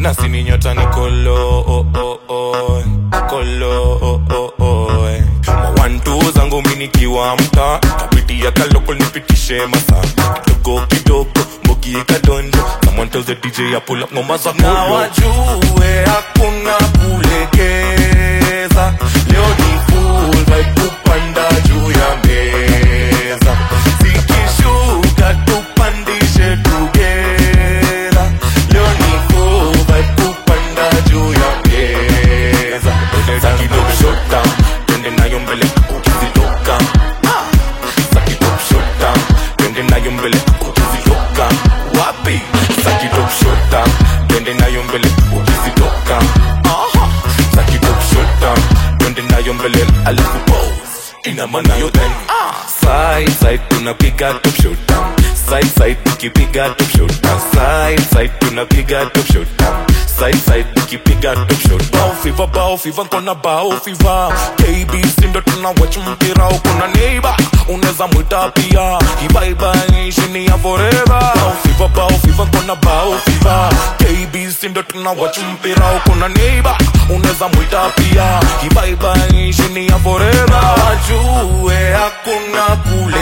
nasi ni nyota ni kolo oh, oh, oh. kolo oh, oh, oh. mawantu zangu minikiwa mta kapitia kaloko nipitishe masa kidogo kidogo mbogi kadondo someone tells the DJ I pull up ngoma za kolo na wajue hakuna kulegeza leo ni full vibe kupanda juu ya meza zikishuka tupandishe together leo ni full vibe kupanda juu ya meza zakidogo shut down twende nayo mbele ukizitoka zakidogo shut down twende nayo mbele ukizitoka wapi zakidogo shut down twende nayo mbele ukizitoka aha zakidogo shut down twende nayo mbele alafu pose ina maana yo then side side tunapiga top shot side side tukipiga top shot side side tunapiga top shot side side tukipiga top shot bao fiva bao fiva kona bao fiva KB sindo tuna watch mpira kuna neighbor unaweza mwita pia ibaiba shini ya forever bao fiva bao fiva kona bao fiva KB sindo tuna watch mpira kuna neighbor unaweza mwita pia ibaiba shini ya forever wajue hakuna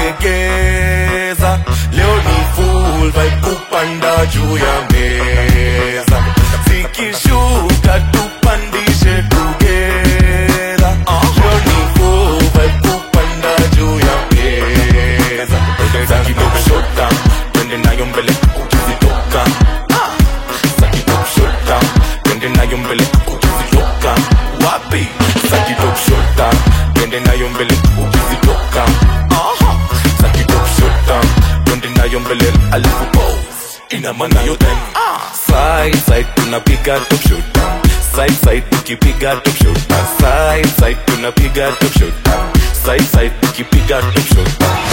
kulegeza leo ni full vibe kupanda juu ya meza zikishuka tupandishe together leo ni full vibe kupanda juu ya meza zakidogo shut down twende nayo mbele ukizitoka zakidogo shut down twende nayo mbele ukizitoka wapi zakidogo shut down twende nayo mbele ukizitoka aha zakidogo shut down twende nayo mbele alafu pose ina maana yo then side side tunapiga top shot side side tukipiga top shot side side tunapiga top shot side side tukipiga top shot